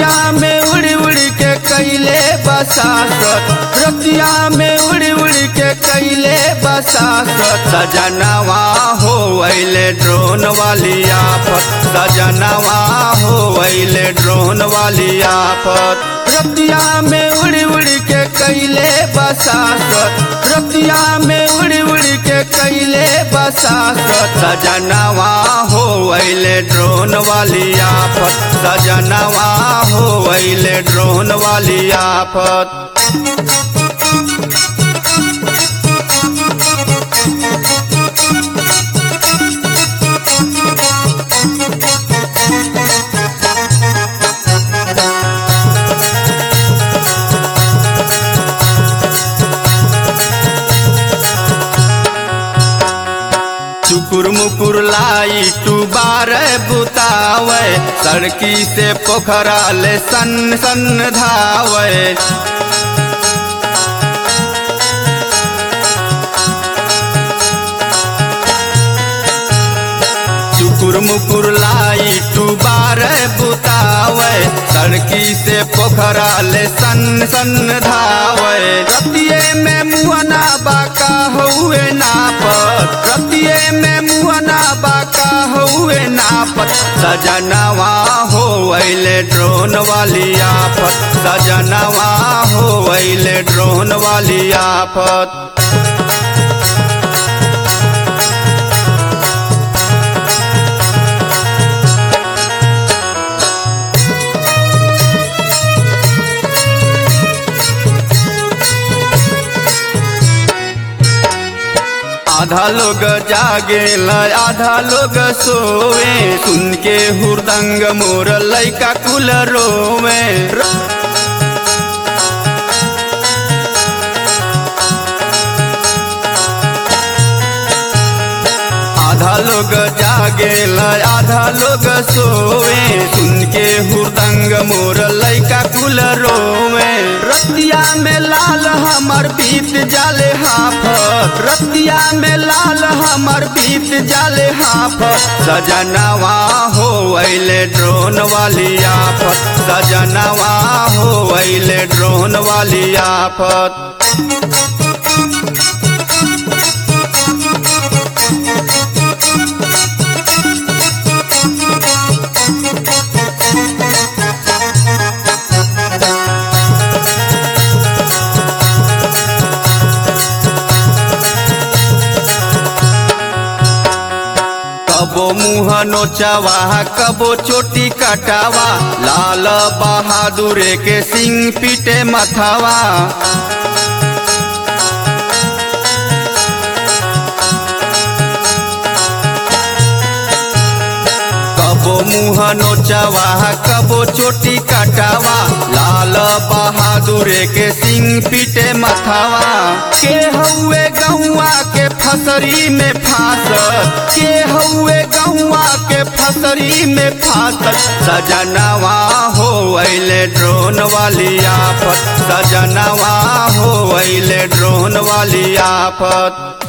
रतिया में उड़ी उड़ी के कैले बसासत रतिया में उड़ी उड़ी के कैले बसासत सजनवा हो अइले ड्रोन वाली आफत सजनवा हो अइले ड्रोन वाली आफत रतिया में उड़ी उड़ी के कैले बसासत रतिया में उड़ी उड़ी के कैले बसासत सजनवा हो अइले ड्रोन वाली आफत सजनवा हो अइले ड्रोन वाली आफत चुकुर मुकुर लाई टू बार बुतावे सड़की से पोखरा ले सन सन धावे चुकुर मुकुर लाई टू बार बुतावे सड़की से पोखरा ले सन सन धावे रतिये में मुअना बाका हुए नापत रतिये में मुअना बाका हुए नापत सजनवा हो अइले ड्रोन वाली आफत सजनवा हो अइले ड्रोन वाली आफत आधा लोग जागे आधा लोग सोवे सुन के हुरदंग मोर लैका कुल रोवे आधा लोग जागे आधा लोग सोवे सुन के हुरदंग मोर लैका कुल रोवे रतिया में लाल हमर बीत जाले हाफत रतिया में लाल हमर बीत जाले हाफत सजनवा हो अइले ड्रोन वाली आफत सजनवा हो अइले ड्रोन वाली आफत कबो मुँह नोचवा कबो चोटी कटावा लाल बहादुर के सिंह पीटे मथावा कबो मुँह नोचवा कबो चोटी कटावा लाल बहादुर के सिंह पीटे मथावा के हउए गौआ के फसरी में फांसत के हउए गौआ के फसरी में फांसत सजनवा हो अइले ड्रोन वाली आफत सजनवा हो अइले ड्रोन वाली आफत